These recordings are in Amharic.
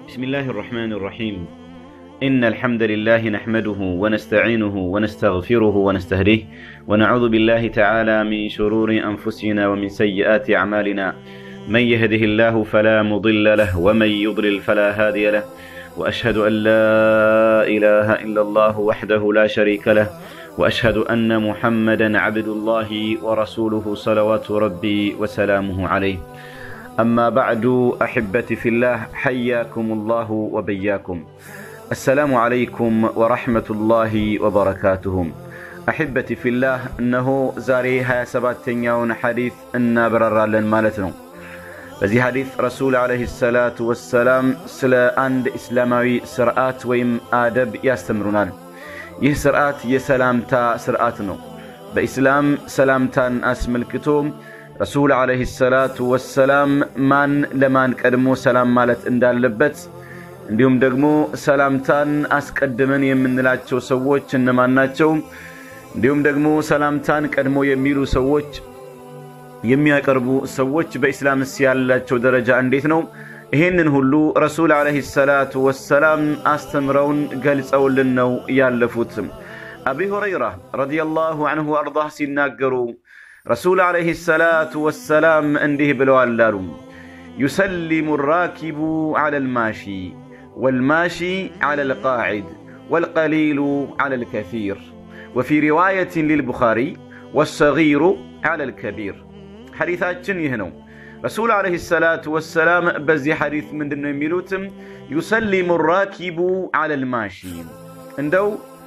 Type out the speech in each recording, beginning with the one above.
بسم الله الرحمن الرحيم إن الحمد لله نحمده ونستعينه ونستغفره ونستهديه ونعوذ بالله تعالى من شرور أنفسنا ومن سيئات أعمالنا من يهده الله فلا مضل له ومن يضلل فلا هادي له وأشهد أن لا إله إلا الله وحده لا شريك له وأشهد أن محمدا عبد الله ورسوله صلوات ربي وسلامه عليه أما بعد أحبتي في الله حياكم الله وبياكم السلام عليكم ورحمة الله وبركاته أحبتي في الله إنه زاري هيا سباتنيون حديث إن بررالن مالتنا በዚህ ሐዲስ ረሱል ዓለይሂ ሰላቱ ወሰላም ስለ አንድ እስላማዊ ስርዓት ወይም አደብ ያስተምሩናል። ይህ ስርዓት የሰላምታ ስርዓት ነው። በኢስላም ሰላምታን አስመልክቶ ረሱል ዓለይሂ ሰላቱ ወሰላም ማን ለማን ቀድሞ ሰላም ማለት እንዳለበት እንዲሁም ደግሞ ሰላምታን አስቀድመን የምንላቸው ሰዎች እነማን ናቸው፣ እንዲሁም ደግሞ ሰላምታን ቀድሞ የሚሉ ሰዎች የሚያቀርቡ ሰዎች በኢስላምስ ያላቸው ደረጃ እንዴት ነው? ይህንን ሁሉ ረሱል ዓለይሂ ሰላቱ ወሰላም አስተምረውን ገልጸውልን ነው ያለፉት። አቢ ሁረይራ ረዲየላሁ አንሁ አርዳህ ሲናገሩ ረሱል ዓለይሂ ሰላቱ ወሰላም እንዲህ ብለዋል አሉ ዩሰሊሙ ራኪቡ ዓላ ልማሺ ወልማሺ ዓላ ልቃዒድ ወልቀሊሉ ዓላ ልከፊር ወፊ ሪዋየትን ሊልቡኻሪ ወሰጊሩ ዓላ ልከቢር ሐዲታችን ይህ ነው። ረሱል ዓለይሂ ሰላቱ ወሰላም በዚህ ሐዲት ምንድን ነው የሚሉትም ዩሰሊሙ ራኪቡ ዓለል ማሺ እንደው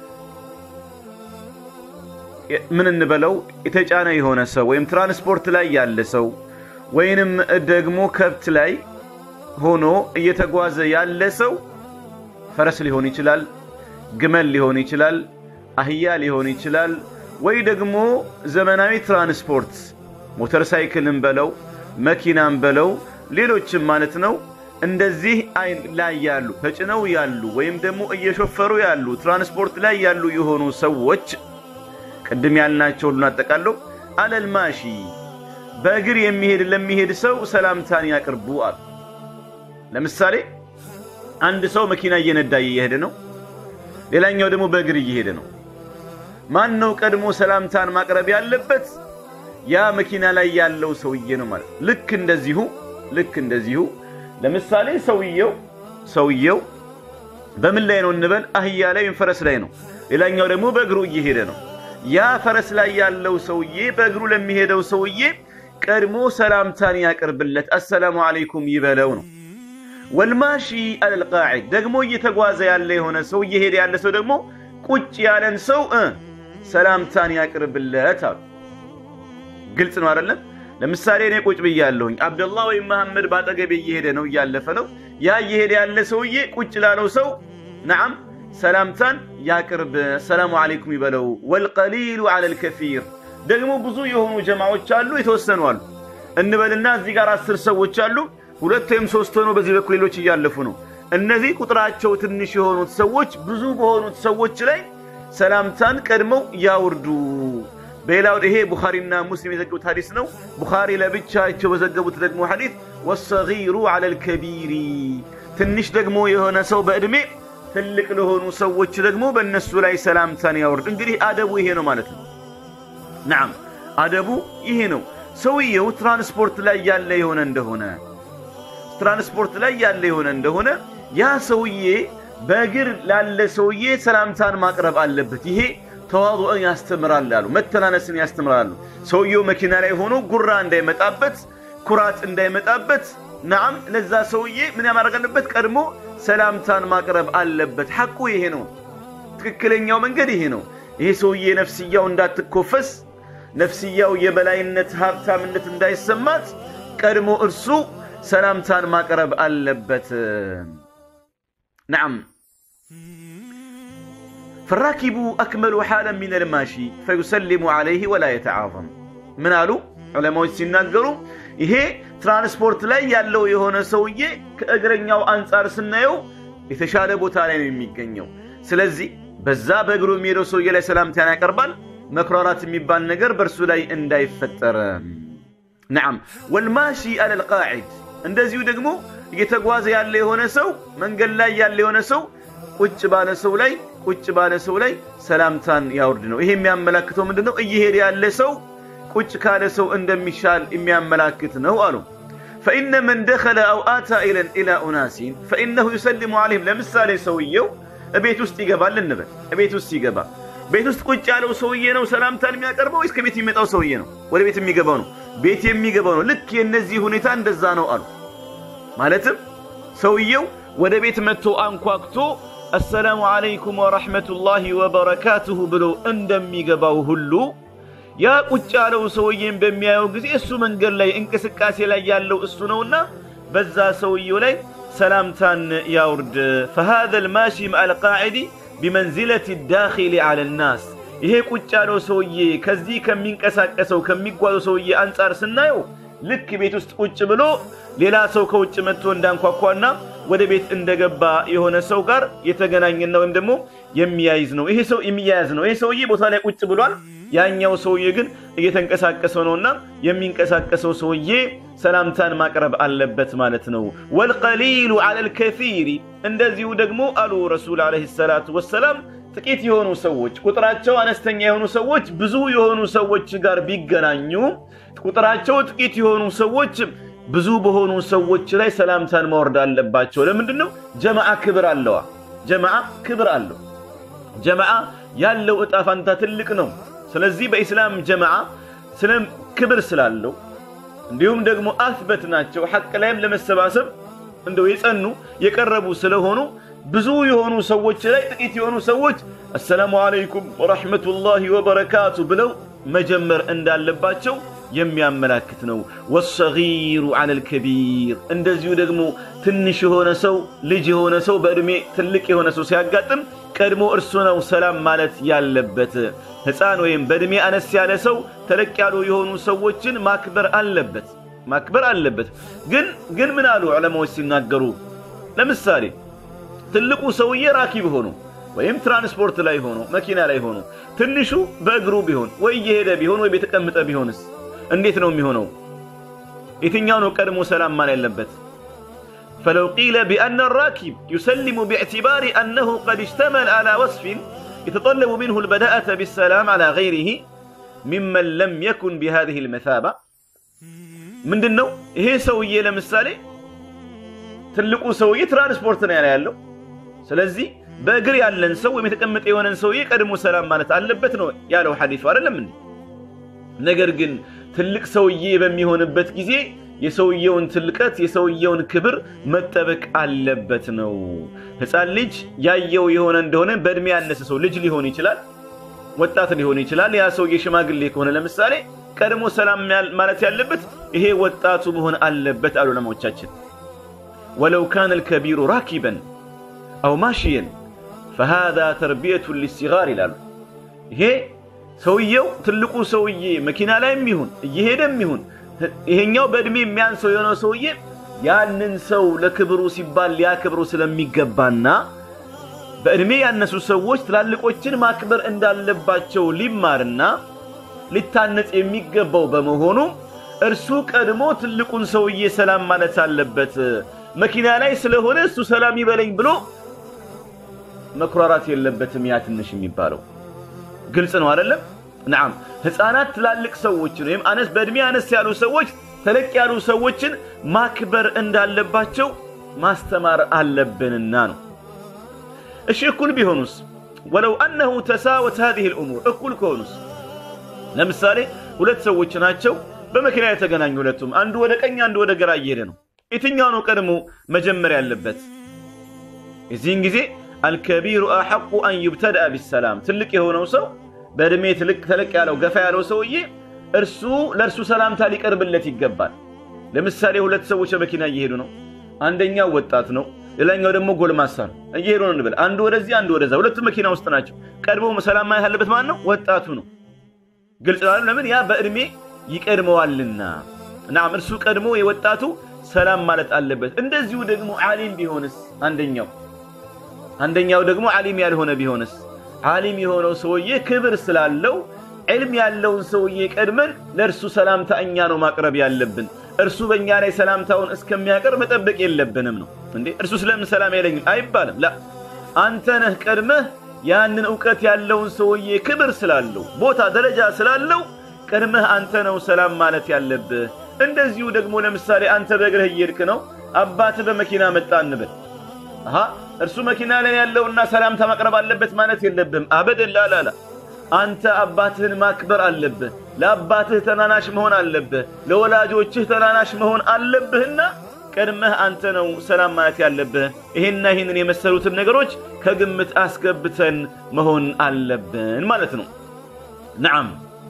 ምን እንበለው የተጫነ የሆነ ሰው ወይም ትራንስፖርት ላይ ያለ ሰው ወይንም ደግሞ ከብት ላይ ሆኖ እየተጓዘ ያለ ሰው ፈረስ ሊሆን ይችላል፣ ግመል ሊሆን ይችላል፣ አህያ ሊሆን ይችላል፣ ወይ ደግሞ ዘመናዊ ትራንስፖርት ሞተር ሳይክልን በለው መኪናን በለው ሌሎችም ማለት ነው። እንደዚህ ላይ ያሉ ተጭነው ያሉ ወይም ደግሞ እየሾፈሩ ያሉ ትራንስፖርት ላይ ያሉ የሆኑ ሰዎች ቅድም ያልናቸው ሁሉን አጠቃለው አለል ማሺ በእግር የሚሄድ ለሚሄድ ሰው ሰላምታን ያቅርቡ አሉ። ለምሳሌ አንድ ሰው መኪና እየነዳ እየሄደ ነው፣ ሌላኛው ደግሞ በእግር እየሄደ ነው። ማን ነው ቀድሞ ሰላምታን ማቅረብ ያለበት? ያ መኪና ላይ ያለው ሰውዬ ነው ማለት ልክ እንደዚሁ ልክ እንደዚሁ ለምሳሌ ሰውየው ሰውየው በምን ላይ ነው እንበል አህያ ላይ ወይም ፈረስ ላይ ነው ሌላኛው ደግሞ በእግሩ እየሄደ ነው ያ ፈረስ ላይ ያለው ሰውዬ በእግሩ ለሚሄደው ሰውዬ ቀድሞ ሰላምታን ያቅርብለት አሰላሙ አለይኩም ይበለው ነው ወልማሺ አልቃዒድ ደግሞ እየተጓዘ ያለ የሆነ ሰው እየሄደ ያለ ሰው ደግሞ ቁጭ ያለን ሰው ሰላምታን ያቅርብለት አሉ ግልጽ ነው አይደለም? ለምሳሌ እኔ ቁጭ ብያለሁኝ፣ አብደላህ ወይም መሐመድ ባጠገቤ እየሄደ ነው እያለፈ ነው። ያ እየሄደ ያለ ሰውዬ ቁጭ ላለው ሰው ነዓም ሰላምታን ያቅርብ፣ ሰላሙ አለይኩም ይበለው። ወልቀሊሉ ዐለል ከፊር ደግሞ ብዙ የሆኑ ጀማዎች አሉ፣ የተወሰኑ አሉ እንበልና እዚህ ጋር አስር ሰዎች አሉ፣ ሁለት ወይም ሶስት ሆኖ በዚህ በኩል ሌሎች እያለፉ ነው። እነዚህ ቁጥራቸው ትንሽ የሆኑት ሰዎች ብዙ በሆኑት ሰዎች ላይ ሰላምታን ቀድመው ያውርዱ። በሌላው ይሄ ቡኻሪና ሙስሊም የዘገቡት ሐዲስ ነው። ቡኻሪ ለብቻቸው በዘገቡት ደግሞ ሐዲስ ወሰጊሩ ዐለል ከቢሪ ትንሽ ደግሞ የሆነ ሰው በዕድሜ ትልቅ ለሆኑ ሰዎች ደግሞ በእነሱ ላይ ሰላምታን ያወርድ። እንግዲህ አደቡ ይሄ ነው ማለት ነው። ናም አደቡ ይሄ ነው። ሰውየው ትራንስፖርት ላይ ያለ የሆነ እንደሆነ ትራንስፖርት ላይ ያለ የሆነ እንደሆነ ያ ሰውዬ በእግር ላለ ሰውዬ ሰላምታን ማቅረብ አለበት። ይሄ ተዋضዕን ያስተምራል አሉ። መተናነስን ያስተምራሉ። ሰውየው መኪና ላይ ሆኖ ጉራ እንዳይመጣበት፣ ኩራት እንዳይመጣበት፣ ናም ለዛ ሰውዬ ምን ያማድረግ አለበት? ቀድሞ ሰላምታን ማቅረብ አለበት። ሐቁ ይሄ ነው። ትክክለኛው መንገድ ይሄ ነው። ይሄ ሰውዬ ነፍስያው እንዳትኮፈስ፣ ነፍስያው የበላይነት ሀብታምነት እንዳይሰማት ቀድሞ እርሱ ሰላምታን ማቅረብ አለበት። ናም ፈራኪቡ አክመሉ ሓለን ሚን ልማሺ ፈዩሰሊሙ ዓለይህ ወላ የተዓظም ምን አሉ ዑለማዎች ሲናገሩ ይሄ ትራንስፖርት ላይ ያለው የሆነ ሰውዬ ከእግረኛው አንጻር ስናየው የተሻለ ቦታ ላይ ነው የሚገኘው። ስለዚህ በዛ በእግሩ የሚሄደው ሰውዬ ላይ ሰላምታን ያቀርባል። መኩራራት የሚባል ነገር በእርሱ ላይ እንዳይፈጠር። ነዓም ወልማሺ አለል ቃዒድ እንደዚሁ ደግሞ እየተጓዘ ያለ የሆነ ሰው መንገድ ላይ ያለ የሆነ ሰው ቁጭ ባለ ሰው ላይ ቁጭ ባለ ሰው ላይ ሰላምታን ያውርድ ነው። ይሄ የሚያመላክተው ምንድን ነው? እየሄደ ያለ ሰው ቁጭ ካለ ሰው እንደሚሻል የሚያመላክት ነው አሉ። ፈኢነ መን ደኸለ አው አታ ኢላ ኡናሲን ፈኢነሁ ዩሰሊሙ አለይህም። ለምሳሌ ሰውየው እቤት ውስጥ ይገባል እንበል። እቤት ውስጥ ይገባ ቤት ውስጥ ቁጭ ያለው ሰውዬ ነው ሰላምታን የሚያቀርበው ወይስ ከቤት የሚመጣው ሰውዬ ነው? ወደ ቤት የሚገባው ነው። ቤት የሚገባው ነው። ልክ የእነዚህ ሁኔታ እንደዛ ነው አሉ። ማለትም ሰውየው ወደ ቤት መጥቶ አንኳክቶ አሰላሙ አለይኩም ወረሕመቱላሂ ወበረካቱሁ ብሎ እንደሚገባው ሁሉ ያ ቁጭ ያለው ሰውዬን በሚያየው ጊዜ እሱ መንገድ ላይ እንቅስቃሴ ላይ ያለው እሱ ነውና በዛ ሰውየው ላይ ሰላምታን ያውርድ። ፈሃዘ ልማሺ መዓ ልቃዒዲ ቢመንዚለት ዳኺሊ ዐለ ናስ። ይሄ ቁጭ ያለው ሰውዬ ከዚህ ከሚንቀሳቀሰው ከሚጓዘው ሰውዬ አንጻር ስናየው ልክ ቤት ውስጥ ቁጭ ብሎ ሌላ ሰው ከውጭ መጥቶ እንዳንኳኳና ወደ ቤት እንደገባ የሆነ ሰው ጋር የተገናኘና ወይም ደግሞ የሚያይዝ ነው። ይሄ ሰው የሚያያዝ ነው። ይሄ ሰውዬ ቦታ ላይ ቁጭ ብሏል። ያኛው ሰውዬ ግን እየተንቀሳቀሰ ነውና የሚንቀሳቀሰው ሰውዬ ሰላምታን ማቅረብ አለበት ማለት ነው። ወልቀሊሉ ዐለል ከሲሪ እንደዚሁ ደግሞ አሉ ረሱል ዓለይሂ ሰላቱ ወሰላም ጥቂት የሆኑ ሰዎች ቁጥራቸው አነስተኛ የሆኑ ሰዎች ብዙ የሆኑ ሰዎች ጋር ቢገናኙ ቁጥራቸው ጥቂት የሆኑ ሰዎች ብዙ በሆኑ ሰዎች ላይ ሰላምታን ማውረድ አለባቸው። ለምንድን ነው? ጀማዓ ክብር አለዋ። ጀማዓ ክብር አለው። ጀማዓ ያለው እጣ ፋንታ ትልቅ ነው። ስለዚህ በኢስላም ጀማዓ ስለ ክብር ስላለው እንዲሁም ደግሞ አስበት ናቸው ሐቅ ላይም ለመሰባሰብ እንደው የጸኑ የቀረቡ ስለሆኑ ብዙ የሆኑ ሰዎች ላይ ጥቂት የሆኑ ሰዎች አሰላሙ አለይኩም ወረሕመቱላሂ ወበረካቱ ብለው መጀመር እንዳለባቸው የሚያመላክት ነው። ወሰጊሩ ዐለል ከቢር እንደዚሁ ደግሞ ትንሽ የሆነ ሰው ልጅ የሆነ ሰው በዕድሜ ትልቅ የሆነ ሰው ሲያጋጥም ቀድሞ እርሱ ነው ሰላም ማለት ያለበት። ሕፃን ወይም በዕድሜ አነስ ያለ ሰው ተለቅ ያሉ የሆኑ ሰዎችን ማክበር አለበት ማክበር አለበት። ግን ግን ምን አሉ ዑለማዎች ሲናገሩ ለምሳሌ ትልቁ ሰውዬ ራኪብ ሆኖ ወይም ትራንስፖርት ላይ ሆኖ መኪና ላይ ሆኖ ትንሹ በእግሩ ቢሆን ወይ እየሄደ ቢሆን ወይ የተቀመጠ ቢሆንስ እንዴት ነው የሚሆነው? የትኛው ነው ቀድሞ ሰላም ማል ያለበት? ፈለው ቂለ ቢአነ ራኪብ ዩሰሊሙ ቢዕትባሪ አነሁ ቀድ እሽተመል አላ ወስፊን የተጠለቡ ምንሁ ልበዳአተ ቢሰላም አላ ገይሪህ ሚመን ለም የኩን ቢሃዚህ ልመሳባ ምንድን ነው ይሄ ሰውዬ ለምሳሌ ትልቁ ሰውዬ ትራንስፖርት ነው ያለ ያለው ስለዚህ በእግር ያለን ሰው ወይም የተቀመጠ የሆነን ሰውዬ ቀድሞ ሰላም ማለት አለበት ነው ያለው ሐዲሱ አይደለም እንዴ? ነገር ግን ትልቅ ሰውዬ በሚሆንበት ጊዜ የሰውየውን ትልቀት የሰውየውን ክብር መጠበቅ አለበት ነው። ሕፃን ልጅ ያየው የሆነ እንደሆነ በእድሜ ያነሰ ሰው ልጅ ሊሆን ይችላል፣ ወጣት ሊሆን ይችላል። ያ ሰውዬ ሽማግሌ ከሆነ ለምሳሌ ቀድሞ ሰላም ማለት ያለበት ይሄ ወጣቱ መሆን አለበት አሉ ዑለማዎቻችን። ወለው ካነ ልከቢሩ ራኪበን አው ማሽየን ፈሃዛ ተርቢየቱን ሊሲጋር ይላሉ። ይሄ ሰውየው ትልቁ ሰውዬ መኪና ላይም ይሁን እየሄደም ይሁን ይሄኛው በእድሜ የሚያንሰው የሆነው ሰውዬ ያንን ሰው ለክብሩ ሲባል ሊያክብሩ ስለሚገባና በእድሜ ያነሱ ሰዎች ትላልቆችን ማክበር እንዳለባቸው ሊማርና ሊታነጽ የሚገባው በመሆኑ እርሱ ቀድሞ ትልቁን ሰውዬ ሰላም ማለት አለበት። መኪና ላይ ስለሆነ እሱ ሰላም ይበለኝ ብሎ መኩራራት የለበትም። ያ ትንሽ የሚባለው ግልጽ ነው አይደለም? ነዓም ህፃናት ትላልቅ ሰዎችን ወይም አነስ በእድሜ አነስ ያሉ ሰዎች ተለቅ ያሉ ሰዎችን ማክበር እንዳለባቸው ማስተማር አለብንና ነው። እሺ እኩል ቢሆኑስ? ወለው አነሁ ተሳወት ሀዚህ ልእሙር እኩል ከሆኑስ? ለምሳሌ ሁለት ሰዎች ናቸው በመኪና የተገናኙ ሁለቱም፣ አንዱ ወደ ቀኝ አንዱ ወደ ግራ እየሄደ ነው። የትኛው ነው ቀድሞ መጀመር ያለበት? የዚህን ጊዜ አልከቢሩ አሐቁ አን ዩብተድአ ቢሰላም ትልቅ የሆነው ሰው በእድሜ ትልቅ ተለቅ ያለው ገፋ ያለው ሰውዬ እርሱ ለእርሱ ሰላምታ ሊቀርብለት ይገባል። ለምሳሌ ሁለት ሰዎች በመኪና እየሄዱ ነው። አንደኛው ወጣት ነው፣ ሌላኛው ደግሞ ጎልማሳ ነው። እየሄዱ ነው እንበል፣ አንዱ ወደዚህ አንዱ ወደዛ፣ ሁለቱም መኪና ውስጥ ናቸው። ቀድሞ ሰላም ማለት ያለበት ማን ነው? ወጣቱ ነው። ግልጽ ነው። ለምን? ያ በእድሜ ይቀድመዋልና። ናም እርሱ ቀድሞ የወጣቱ ሰላም ማለት አለበት። እንደዚሁ ደግሞ ዓሊም ቢሆንስ አንደኛው አንደኛው ደግሞ ዓሊም ያልሆነ ቢሆንስ ዓሊም የሆነው ሰውዬ ክብር ስላለው ዕልም ያለውን ሰውዬ ቀድመን ለእርሱ ሰላምታ እኛ ነው ማቅረብ ያለብን። እርሱ በእኛ ላይ ሰላምታውን እስከሚያቀርብ መጠበቅ የለብንም ነው እንዴ እርሱ ስለምን ሰላም አይለኝም አይባልም ላ አንተ ነህ ቀድመህ ያንን እውቀት ያለውን ሰውዬ ክብር ስላለው ቦታ ደረጃ ስላለው ቀድመህ አንተ ነው ሰላም ማለት ያለብህ እንደዚሁ ደግሞ ለምሳሌ አንተ በእግርህ እየሄድክ ነው አባትህ በመኪና መጣ እንበል አሃ እርሱ መኪና ላይ ያለውና ሰላምታ ማቅረብ አለበት ማለት የለብህም አበደን ላላላ አንተ አባትህን ማክበር አለብህ ለአባትህ ተናናሽ መሆን አለብህ ለወላጆችህ ተናናሽ መሆን አለብህና ቀድመህ አንተ ነው ሰላም ማለት ያለብህ ይሄና ይህንን የመሰሉትን ነገሮች ከግምት አስገብተን መሆን አለብን ማለት ነው ነዓም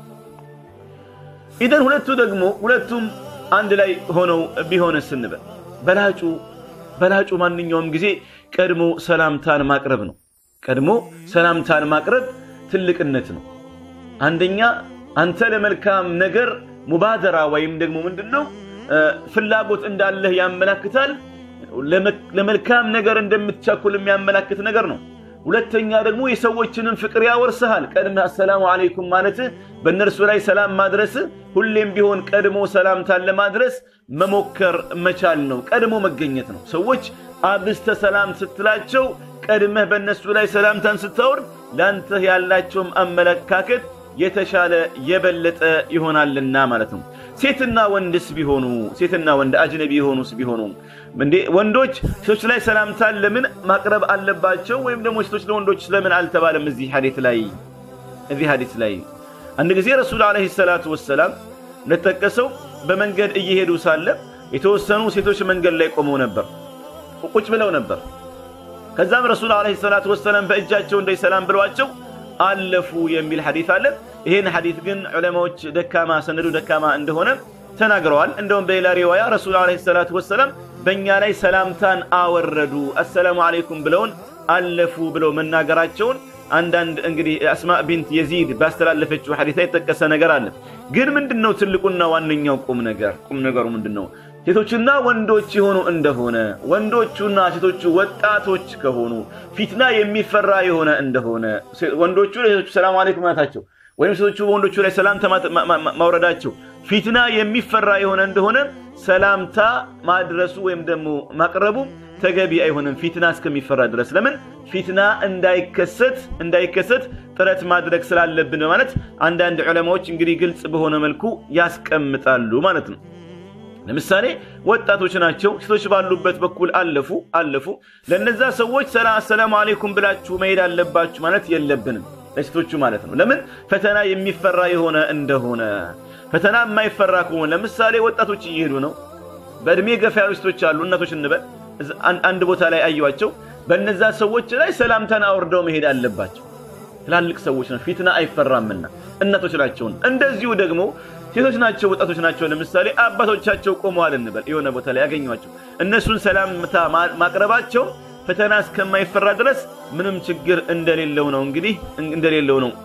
ኢደን ሁለቱ ደግሞ ሁለቱም አንድ ላይ ሆነው ቢሆንስ እንበል በላጩ በላጩ ማንኛውም ጊዜ ቀድሞ ሰላምታን ማቅረብ ነው ቀድሞ ሰላምታን ማቅረብ ትልቅነት ነው አንደኛ አንተ ለመልካም ነገር ሙባደራ ወይም ደግሞ ምንድን ነው ፍላጎት እንዳለህ ያመላክታል ለመልካም ነገር እንደምትቸኩል የሚያመላክት ነገር ነው ሁለተኛ ደግሞ የሰዎችንም ፍቅር ያወርስሃል ቀድመህ አሰላሙ አለይኩም ማለትህ በእነርሱ ላይ ሰላም ማድረስ ሁሌም ቢሆን ቀድሞ ሰላምታን ለማድረስ መሞከር መቻል ነው ቀድሞ መገኘት ነው ሰዎች አብስተ ሰላም ስትላቸው ቀድመህ በእነሱ ላይ ሰላምታን ስታወርድ ለአንተ ያላቸውም አመለካከት የተሻለ የበለጠ ይሆናልና ማለት ነው ሴትና ወንድስ ቢሆኑ ሴትና ወንድ አጅነቢ የሆኑስ ቢሆኑ እንዴ ወንዶች ሴቶች ላይ ሰላምታን ለምን ማቅረብ አለባቸው ወይም ደግሞ ሴቶች ለወንዶች ስለምን አልተባለም እዚህ ሐዲት ላይ እዚህ ሐዲት ላይ አንድ ጊዜ ረሱል አለይሂ ሰላቱ ወሰላም እንደተጠቀሰው በመንገድ እየሄዱ ሳለ የተወሰኑ ሴቶች መንገድ ላይ ቆመው ነበር ቁጭ ብለው ነበር ከዛም ረሱል አለይሂ ሰላቱ ወሰላም በእጃቸው እንደይ ሰላም ብለዋቸው አለፉ የሚል ሐዲት አለ ይህን ሐዲት ግን ዑለማዎች ደካማ ሰነዱ ደካማ እንደሆነ ተናግረዋል እንደውም በሌላ ሪዋያ ረሱል አለይሂ ሰላቱ ወሰላም በእኛ ላይ ሰላምታን አወረዱ አሰላሙ አለይኩም ብለውን አለፉ ብለው መናገራቸውን አንዳንድ እንግዲህ አስማ ቢንት የዚድ ባስተላለፈችው ሐዲት ላይ የተጠቀሰ ነገር አለ ግን ምንድን ነው ትልቁና ዋነኛው ቁም ነገር ቁም ነገሩ ምንድን ነው ሴቶችና ወንዶች የሆኑ እንደሆነ ወንዶቹና ሴቶቹ ወጣቶች ከሆኑ ፊትና የሚፈራ የሆነ እንደሆነ ወንዶቹ ለሴቶቹ ሰላም አለይኩም ማለታቸው ወይም ሴቶቹ በወንዶቹ ላይ ሰላምታ ማውረዳቸው ፊትና የሚፈራ የሆነ እንደሆነ ሰላምታ ማድረሱ ወይም ደግሞ ማቅረቡ ተገቢ አይሆንም ፊትና እስከሚፈራ ድረስ ለምን ፊትና እንዳይከሰት እንዳይከሰት ጥረት ማድረግ ስላለብን በማለት አንዳንድ ዑለማዎች እንግዲህ ግልጽ በሆነ መልኩ ያስቀምጣሉ ማለት ነው ለምሳሌ ወጣቶች ናቸው ሴቶች ባሉበት በኩል አለፉ አለፉ ለነዛ ሰዎች ሰላም አለይኩም ብላችሁ መሄድ አለባችሁ ማለት የለብንም ለሴቶቹ ማለት ነው ለምን ፈተና የሚፈራ የሆነ እንደሆነ ፈተና የማይፈራ ከሆነ ለምሳሌ ወጣቶች እየሄዱ ነው በእድሜ ገፋ ያሉ ሴቶች አሉ እናቶች እንበል አንድ ቦታ ላይ አየዋቸው በነዛ ሰዎች ላይ ሰላምታን አውርደው መሄድ አለባቸው ትላልቅ ሰዎች ነው ፊትና አይፈራምና እናቶች ናቸውን እንደዚሁ ደግሞ ሴቶች ናቸው ወጣቶች ናቸው ለምሳሌ አባቶቻቸው ቆመዋል እንበል የሆነ ቦታ ላይ ያገኟቸው እነሱን ሰላምታ ማቅረባቸው ፈተና እስከማይፈራ ድረስ ምንም ችግር እንደሌለው ነው እንግዲህ እንደሌለው ነው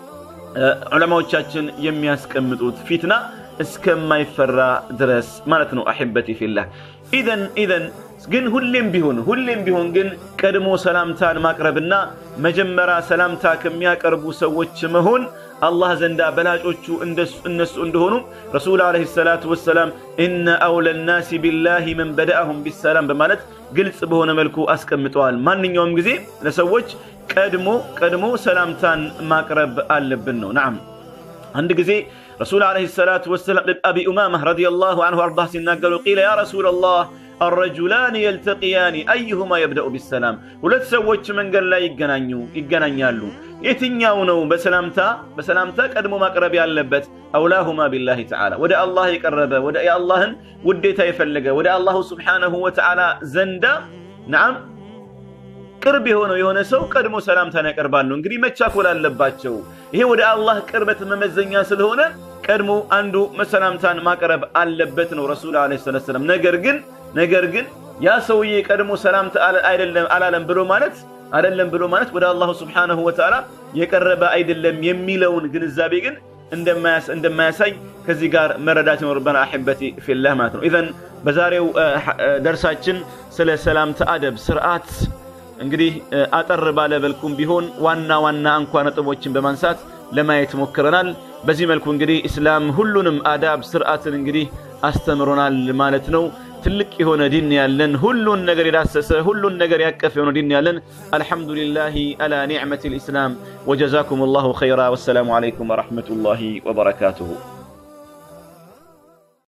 ዑለማዎቻችን የሚያስቀምጡት ፊትና እስከማይፈራ ድረስ ማለት ነው አሕበቲ ፊላህ ኢዘን ኢዘን ግን ሁሌም ቢሆን ሁሌም ቢሆን ግን ቀድሞ ሰላምታን ማቅረብና መጀመሪያ ሰላምታ ከሚያቀርቡ ሰዎች መሆን አላህ ዘንዳ በላጮቹ እነሱ እንደሆኑ ረሱል አለይሂ ሰላቱ ወሰላም እነ አውለ ናሲ ቢላሂ መን በደአሁም ቢሰላም በማለት ግልጽ በሆነ መልኩ አስቀምጠዋል ማንኛውም ጊዜ ለሰዎች ቀድሞ ቀድሞ ሰላምታን ማቅረብ አለብን ነው ናም አንድ ጊዜ ረሱል አለይሂ ሰላቱ ወሰላም አቢ ኡማማ ረዲየላሁ ዐንሁ አርዳ ሲናገሩ ቂለ ያ ረሱላላህ الرجلان يلتقيان أيهما يبدأ بالسلام ሁለት ሰዎች መንገድ ላይ ይገናኙ ይገናኛሉ የትኛው ነው በሰላምታ በሰላምታ ቀድሞ ማቅረብ ያለበት አውላሁማ ቢላሂ ተዓላ ወደ አላህ የቀረበ ወደ የአላህን ውዴታ የፈለገ ወደ አላሁ ስብሓነሁ ወተዓላ ዘንዳ ነዓም ቅርብ የሆነው የሆነ ሰው ቀድሞ ሰላምታን ያቀርባሉ እንግዲህ መቻኮል አለባቸው ይሄ ወደ አላህ ቅርበት መመዘኛ ስለሆነ ቀድሞ አንዱ መሰላምታን ማቅረብ አለበት ነው ረሱል አለ ሰላም ነገር ግን ነገር ግን ያ ሰውዬ ቀድሞ ሰላምታ አይደለም አላለም ብሎ ማለት አይደለም ብሎ ማለት ወደ አላሁ ስብሓነሁ ወተዓላ የቀረበ አይደለም የሚለውን ግንዛቤ ግን እንደማያሳይ ከዚህ ጋር መረዳት ይኖርበን አሕበቲ ፊላህ ማለት ነው ኢዘን በዛሬው ደርሳችን ስለ ሰላምታ አደብ ስርዓት እንግዲህ አጠር ባለ በልኩም ቢሆን ዋና ዋና አንኳ ነጥቦችን በማንሳት ለማየት ሞክረናል በዚህ መልኩ እንግዲህ እስላም ሁሉንም አዳብ ስርዓትን እንግዲህ አስተምሮናል ማለት ነው። ትልቅ የሆነ ዲን ያለን ሁሉን ነገር የዳሰሰ ሁሉን ነገር ያቀፍ የሆነ ዲን ያለን አልሐምዱሊላሂ አላ ኒዕመት ልእስላም ወጀዛኩም ላሁ ኸይራ ወሰላሙ አለይኩም ወረሕመቱላሂ ወበረካቱሁ